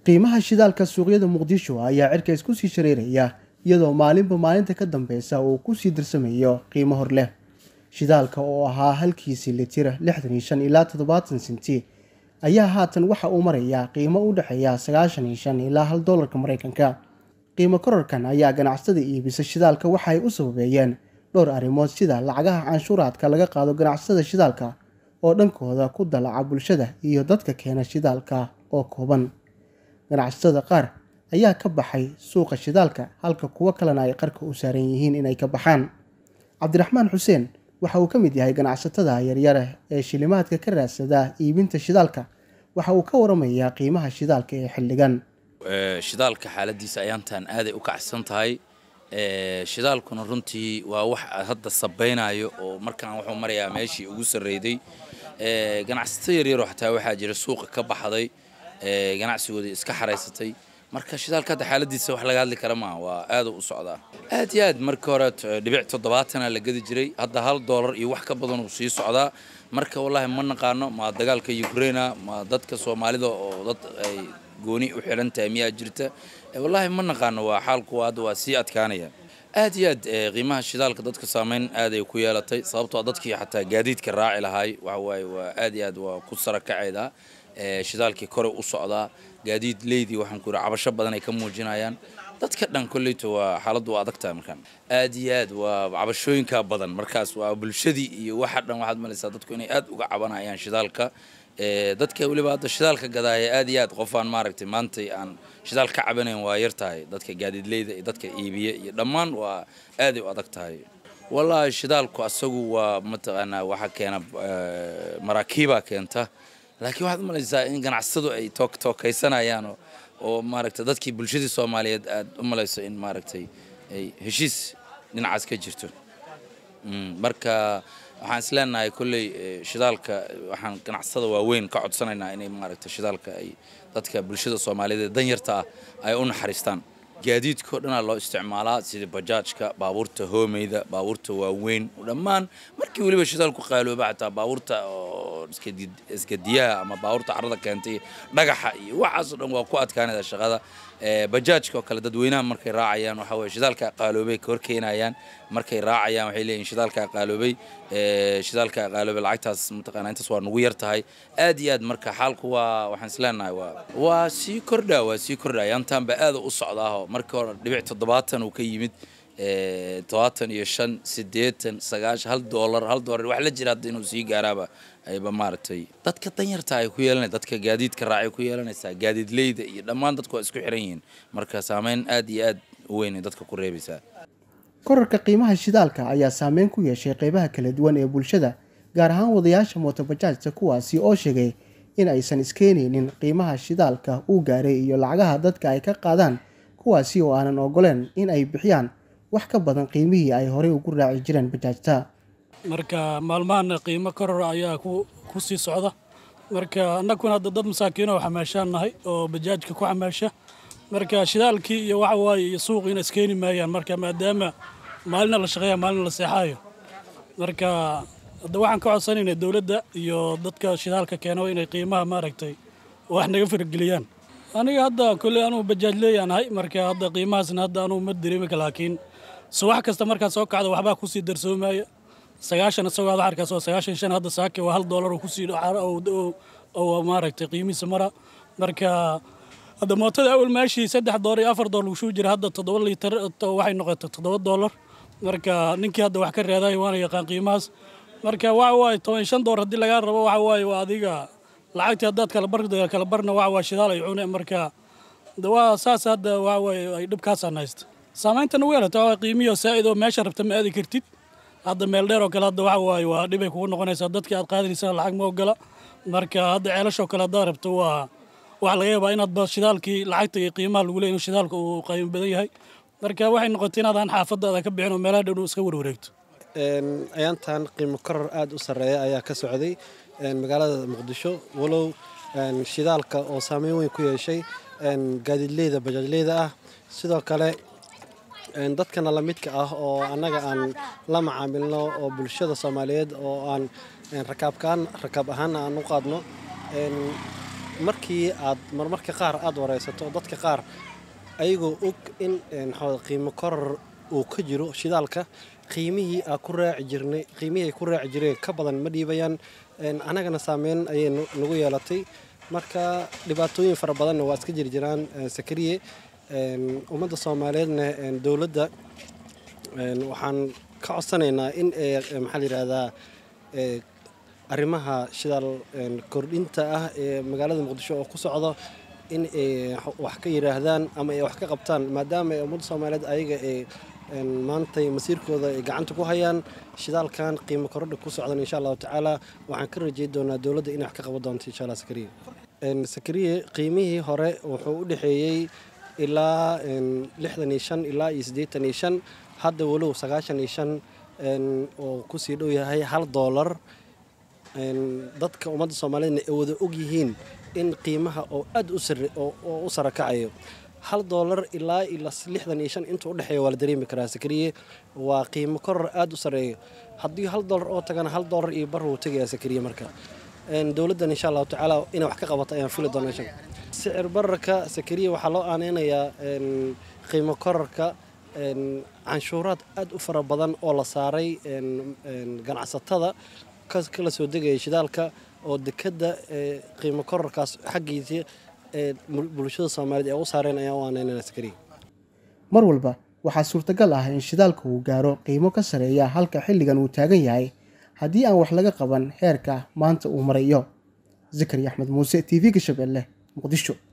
qiimaha shidaalka suuqyada muqdisho ayaa cirka isku sii shareeraya iyadoo maalinba maalinta ka dambeysa uu kusii darsamayo qiimo hor leh shidaalka oo ahaa halkiisii litir lixdan iyo shan ilaa toddobaatan senti ayaa haatan waxa uu marayaa qiimo u dhexeeya sagaashan iyo shan ilaa hal doolarka mareykanka qiimo korarkan ayaa ganacsatada iibisa shidaalka waxa ay u sababeeyeen dhowr arrimood sida lacagaha canshuuraadka laga qaado ganacsatada shidaalka oo dhankooda ku dalaca bulshada iyo dadka keena shidaalka oo kooban ganacsatada qaar ayaa ka baxay suuqa shidaalka halka kuwo kalena ay qarka u saaran yihiin inay ka baxaan cabdiraxmaan xuseen waxa uu ka mid yahay ganacsatada yaryare ee shilimaadka ka raadsada iibinta shidaalka waxa uu ka waramayaa qiimaha shidaalka ee xilligan shidaalka xaaladiisa ayaantan aaday u kacsan tahay shidaalkuna runtii waa wax hadda sabaynayo oo markaan wuxuu marayaa meeshii ugu sarreyday ganacsato yaryaroo xataa waxaa jira suuqa ka baxday ganacsigooda iska xaraysatay marka shidaalka hadda xaaladiisa wax laga hadli kara maaha waa aad u socdaa aad iyo aad markii hore dhibic toddobaatana la gedi jiray hadda hal doolar iyo wax ka badan uu sii socdaa marka wallaahi ma naqaano ma dagaalka ukraina ma dadka soomaalida oo dad ay gooni u xiran tahay miyaa jirta wallaahi ma naqaano waa xaalku hadda waa sii adkaanaya aad iyo aad qiimaha shidaalka dadka saameyn aad ay ku yeelatay sababtoo dadkii xataa gaadiidka raaci lahaay waxa waaye waa aad iyo aad waa ku sara kacaydaa shidaalkii kore u socdaa gaadiid leydii waxaan ku yidhi cabasho badan ay ka muujinayaan dadka dhan kolleyta waa xaaladdu waa adag tahay markaan aad iyo aad waa cabashooyinka badan markaas waa bulshadii iyo waxa dhan waxaad malaysaa dadku inay aad uga cabanayaan shidaalka dadka weliba hadda shidaalka gadaaya aad iyo aad qofaan maaragtay maantay aan shidaal ka cabanayn waa yar tahay dadka gaadiidleyda iyo dadka iibiya iyo dhammaan waa aaday u adag tahay wallaahi shidaalku asagu waa mataqaanaa waxa keena maraakiibaa keenta laakiin waxaad umalaysaa in ganacsatadu ay tookaysanayaan oo maaragtay dadkii bulshadii soomaaliyeed aad u malayso in maaragtay ay heshiis dhinacaas ka jirto marka waxaan is leenahay kolley shidaalka waxaan ganacsatada waaweyn ka codsanaynaa inay maaragtay shidaalka ay dadka bulshada soomaaliyeed ee danyarta ah ay u naxariistaan gaadiidkao dhanaa loo isticmaalaa sida bajaajka baabuurta hoomeyda baabuurta waaweyn dhammaan markii weliba shidaalku qaalooba xataa baabuurta oo iskadiyaha ama baabuurta carrada keentay dhagaxa iyo waxaasoo dhan waa ku adkaanayda shaqada bajaajka oo kale dadweynaha markay raacayaan waxa weye shidaalka qaaloobay ka horkeenayaan markay raacayaan waxay leeyihin shidaalka qaaloobay shidaalka qaaloobay lacagtaas mataqaana intaas waa nugu yar tahay aad iyo aad marka xaalku waa waxaan isleenahay waa waa sii kordhaa waa sii kordhaa yaantaanba aada u socdaaho markii hore dhibic toddobaatan uu ka yimid todobaatan iyo shan siddeetan sagaashan hal doolar hal doolar wax la jira hadda inuu sii gaaraaba ayba maaragtay dadka danyarta ay ku yeelanay dadka gaadiidka raacay ku yeelanaysaa gaadiidleyda iyo dhammaan dadku waa isku xiran yihiin marka saameyn aad iyo aad u weyn ay dadka ku reebaysaa korarka qiimaha shidaalka ayaa saameyn ku yeeshay qeybaha kala duwan ee bulshada gaar ahaan wadayaasha mootobajaajta kuwaasi oo sheegay in aysan iskeenaynin qiimaha shidaalka uu gaaray iyo lacagaha dadka ay ka qaadaan kuwaasi oo aanan ogoleen in ay bixiyaan wax ka badan qiimihii ay horey ugu raaci jireen bajaajta marka maalmahan qiimo koror ayaa ku sii socda marka annaguna hadda dad masaakiino xamaashaan nahay oo bajaajka ku xamaasha marka shidaalkii iyo waxa waaye iyo suuqiina iskeeni maayaan marka maadaama maalina la shaqeeya maalina la seexaayo marka hadda waxaan ka codsanaynaa dowladda iyo dadka shidaalka keeno inay qiimaha maaragtay wax naga farageliyaan aniga hadda kolley anugu bajaaj leeyaanahay marka hadda qiimahaasna hadda anugu ma dareemika laakiin subax kasta markaad soo kacda waxbaa kusii darsoomaya sagaashan isagoo aad arkaas oo sagaashan shan hadda saake waa hal doolar oo kusii oo maaragtay qiimihiisa mara marka hadda mootada awal meeshii saddex doolar iyo afar doolar ushuu jira hadda toddoba liitar waxay noqotay toddoba doolar marka ninkii hadda wax ka reeday waana yaqaan qiimahaas marka waxa waaye toban shan doolar haddii lagaa rabo waxa waaye waa adiga lacagtii haddaad kala bar kala barna waxa waa shidaal ay cune marka waa saas hadda waxa waaye ay dhibkaasaan haysta saamaynta nagu yeelata waa qiimiyo saa'id oo meesha rabta ma aadi kartid hadda meel dheer oo kale hadda waxa waaye waa dhibay kugu noqonaysaa dadkii aad qaadanaysana lacag ma ogola marka hadda ceelashoo kale haddaad rabto waa waxa laga yaabaa inaad ba shidaalkii lacagta iyo qiimaha lagu leey inuu shidaalka uu qiimo badan yahay marka waxay noqotay inaadaan xaafadaada ka bixin oo meelaha dhow iska warwareegto ayaantan qiimo koror aad u sarreeya ayaa ka socday magaalada muqdisho walow shidaalka oo saameyn weyn ku yeeshay gaadiidleyda bajaajleyda ah sidoo kale dadkana la midka ah oo annaga aan la macaamilno oo bulshada soomaaliyeed oo aan rakaabkaan rakaab ahaana aan u qaadno markii aad marmarka qaar aada wareysato dadka qaar ayagoo og in qiimo koror uu ka jiro shidaalka qiimihii aa ku raaci jirnay qiimihii ay ku raaci jireen ka badan ma dhiibayaan annagana saameyn ayay nagu yeelatay marka dhibaatooyin fara badanna waa iska jiri jiraan sakariye ummadda soomaaliyeedna dowladda waxaan ka codsanaynaa in maxaa la yidhaahdaa arrimaha shidaal kordhinta ah ee magaalada muqdisho oo ku socdo in ay wax ka yidhaahdaan ama ay wax ka qabtaan maadaama ay ummadda soomaaliyeed ayaga ay maantay masiirkooda ay gacanta ku hayaan shidaalkan qiimo korodha ku socdan insha allahu tacaala waxaan ka rajey doonaa dowladda inay wax ka qaban doonto insha allah sakariye sakariye qiimihii hore wuxuu u dhexeeyey ilaa lixdan iyo shan ilaa iyo siddeetan iyo shan hadda walow sagaashan iyo shan oo kusii dhow yahay hal doolar dadka ummadda soomaaliyeedna ay wada og yihiin in qiimaha oo aad oo u sara kacayo hal doolar ilaa lixdan iyo shan inta udhexeeya waa la dareemi karaa sakariye waa qiimo koror aada u sareeyo haddii hal doolar oo tagana hal doolar iyo bar wuu tegayaa sakariye marka dowladdan insha allahu tacaala inay wax ka qabato ayaan fili doona insha sicir bararka sakariye waxaa loo aaneynayaa qiimo kororka canshuuraad aada u fara badan oo la saaray ganacsatada kala soo degaya shidaalka oo dekadda qiimo kororkaas xaggiisii ee bulshada soomaaliyeed ee u saareen ayaa u aaneynana sakariye mar walba waxaa suurtagal ah in shidaalka uu gaaro qiimo ka sareeya halka xilligan uu taagan yahay haddii aan wax laga qaban heerka maanta uu marayo zakari axmed muuse t v-ga shabeelle muqdisho